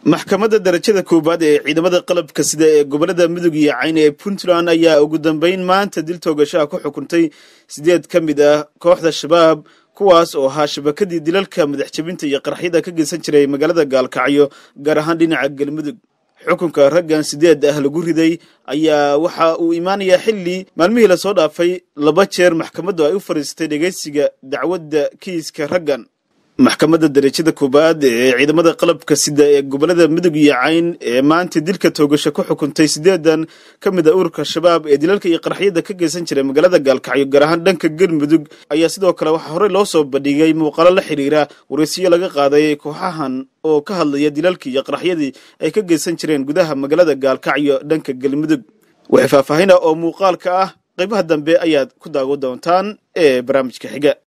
maxkamadda darajada koowaad ee ciidamada qalabka sida ee gobolada mudug iyo cayn ee puntland ayaa ugu dambeyn maanta dil toogashaha ku xukuntay sideed ka mid ah kooxda shabaab kuwaas oo ahaa shabakadii dilalka madax jebinta iyo qaraxyada ka geysan jiray magaalada gaalkacyo gaar ahaan dhinaca galmudug xukunka raggan sideed ah lagu riday ayaa waxa uu imaanayaa xilli maalmihii lasoo dhaafay laba jeer maxkamaddu ay u fadhiistay dhegeysiga dacwadda kiiska raggan maxkamadda darajada koowaad ee ciidamada qalabka sida ee gobolada mudug iyo cayn ee maanta dilka toogasho ku xukuntay sideedan ka mid a ururka shabaab ee dilalka iyo qaraxyada ka geysan jiray magaalada gaalkacyo gaar ahaan dhanka galmudug ayaa sidoo kale waxaa horey loo soo bandhigay muuqaalo la xiriira wareysiyo laga qaaday kooxahan oo ka hadlaya dilalkii iyo qaraxyadii ay ka geysan jireen gudaha magaalada gaalkacyo dhanka galmudug waxay faahfaahina oo muuqaalka ah qaybaha dambe ayaad ku daawo doontaan ee barnaamijka xiga